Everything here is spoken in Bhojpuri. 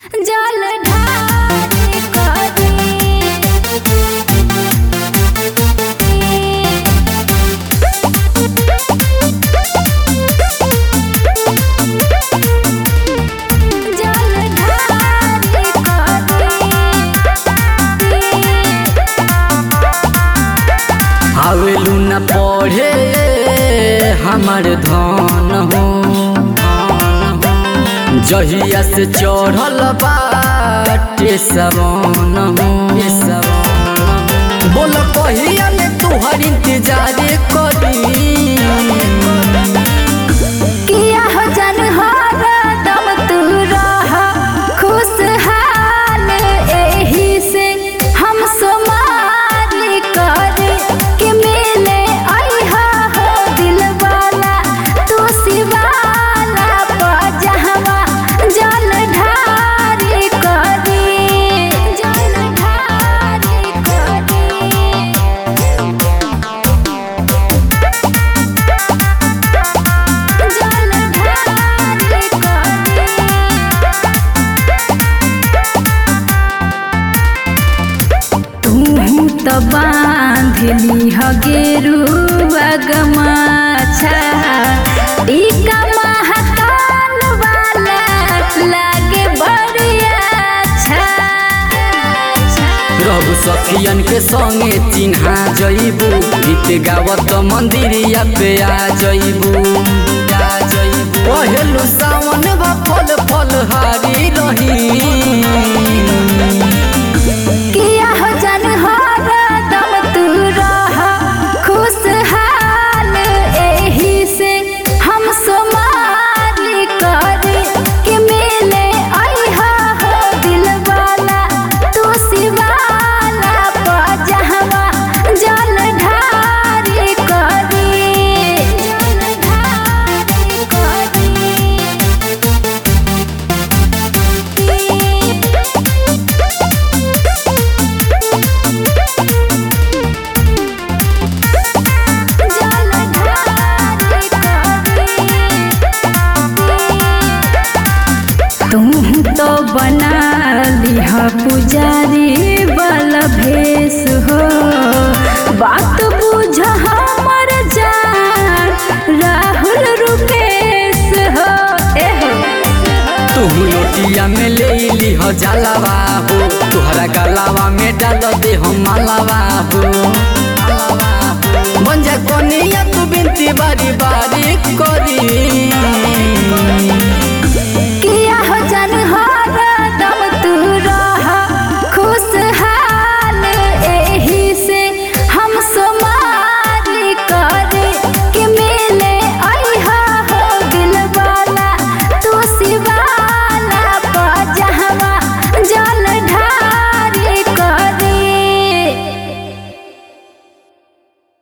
जल ढारे करी जल ढारे करी आवेलू न पढ़े हमर धन हो जहिया से चढ़ल बाटे सवन हो बोल कहिया में तुहर इंतजार करी किया हो जन हरदम तू रह खुशहाल एही से हम सोमाली कर के मिले अइहा हो दिलवाला तू शिवाला पजहवा जल ढारी करी जल ढारी करी जल ढारे तू त बांधली हगेरुआ गमाछा ई कमाहतान वाला लागे बढ़िया अच्छा रघु सखियन के संगे चिन्हा जइबू गीत गावत मंदिरिया पे आ जइबू आ जइबू पहेलु सावन बा फल फल हारी रही किया हो जन हरदम तू रह खुशहाल एही से हम सोमाली कर के मिले अइहा हो दिलवाला तू शिवाला पजहवा जल ढारी करी जल ढारी करी जल ढारे तू तो बना लिह पुजारी बल भेष हो बात बुझ हमर जान राहुल रुपेश हो ए हो तू लोटिया में ले लीह जलावा हो तुहरा गलावा में डाल दे हम मालावा हो बन जा कोनिया तू बिनती बारी बारी करी